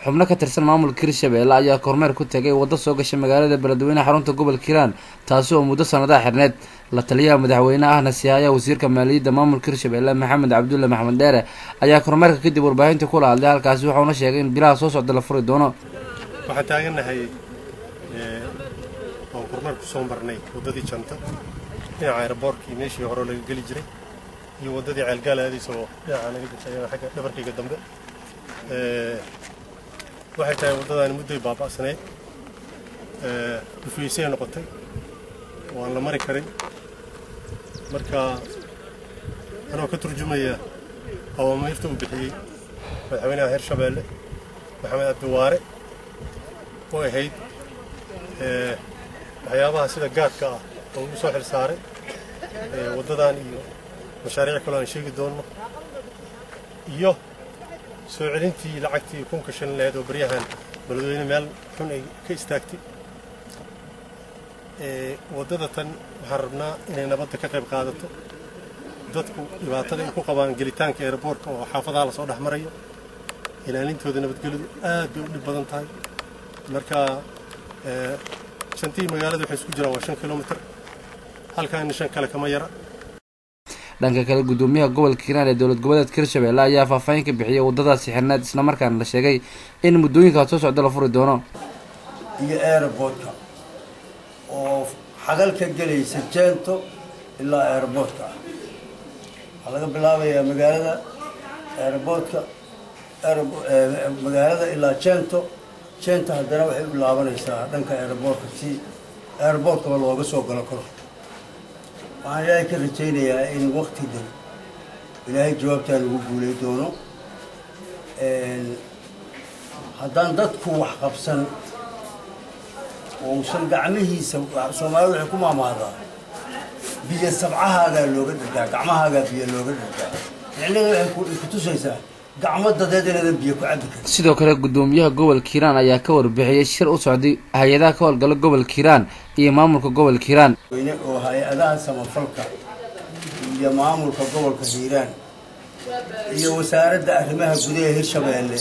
xubno ka tirsan maamulka hirshabelle ayaa kormeer ku tegay waddo soo gasha magaalada beledweyne xarunta gobolka hiiraan taasi oo muddo sanadaha xirneed la taliyaha madaxweyne ahna sihaaya wasiirka maaliyadda maamulka hirshabelle maxamed cabdulle maxmed dheere ayaa kormeerka kadib warbaahinta kula hadlay halkaasi waxauna sheegay in bilaha soo socda la furi doono waxaan taagannahay oon kormeer ku soo marnay waddadii janta dhinaca aeroboortkii meeshii hore laga geli jiray iyo waddadii ceelgaal aadaysa oo dhinaca naga jirta ayana xagga dhabarkayga dambe waxay tahay waddadaani mudday baaba'saneyd dhufaysay noqotay waan la mari karin marka anoo ka turjumaya awaamiirta uu bixiyey madaxweynaha hirshabeelle maxamed cabdiwaare oo ahayd waxyaabaha sida gaadka ah oo ugu soo xil saaray waddadan iyo mashaariic kaloo aan sheegi doonno iyo soo celintii lacagtii kunka shan laheed oo baryahan beledweyne meel xun ay ka istaagtay waddada tan waxaan rabnaa inay nabadda ka qayb qaadato dadku dhibaatada ay ku qabaan gelitaanka eeraboorka oo xaafadaha lasoo dhex marayo ilaalintooda nabadgelyadu aad bay u dhib badan tahay marka shantii magaalada waxay isku jiraan waa shan kilomitr halkaana shan kale kama yara dhanka kale guddoomiyaha gobolka hiiraan ee dowlad goboleedka hirshabelle ayaa faahfaahin ka bixiyay waddadaasi xirneed islamarkaana la sheegay in muddooyinkaas soo socda la furi doono iyo aeroboortka oo xagal ka gelaysa jeento ilaa aeroboortka ah waxaa laga bilaabayaa magaalada aeroboortka magaalada ilaa jeento jeenta haddana waxay u laabanaysaa dhanka aeroboortka si aeroboortkaba looga soo galo karo waxaan ilaahay ka rajaynayaa in wakti dhow ilaahay jawaabtaan ugu guulay doono haddaan dadku wax qabsan ousan gacmihiisa soomaalida waxay ku maamaadaa biyo sabcahaagaa looga dhargaa gacmahaagaa biyo looga dhargaa micnaheeda waxay kutusaysaa gacmo dadeed inaadan biyo ku cabbi karin sidoo kale guddoomiyaha gobolka hiiraan ayaa ka warbixiyey shir u socday hay-adaha ka howlgala gobolka hiiraan iyo maamulka gobolka hiiraan weyne oo hay-adaha samafalka iyo maamulka gobolka hiiraan iyo wasaaradda arrimaha gudaha hirshabeelle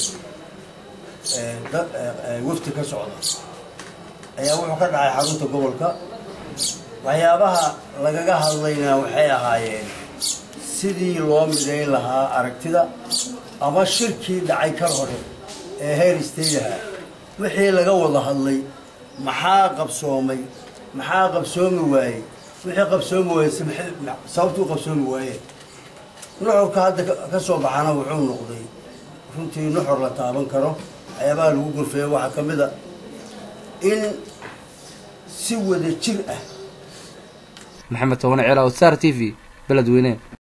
wafti ka socda ayaa wuxuu ka dhacay xarunta gobolka waxyaabaha lagaga hadlaynaa waxay ahaayeen sidii loo midayn lahaa aragtida ama shirkii dhacay kar hore ee heer istaylaha wixii laga wada hadlay maxaa qabsoomay maxaa qabsoomi waayey wixii qabsoomi waayey sababtuu qabsoomi waayeen nuxurka hadda ka soo baxana wuxuu noqday runtii nuxur la taaban karo waxyaabaha lagu gurfeeyo waxaa ka mid a in si wada jir ah maxamed toban ceela o sar t v beledweyne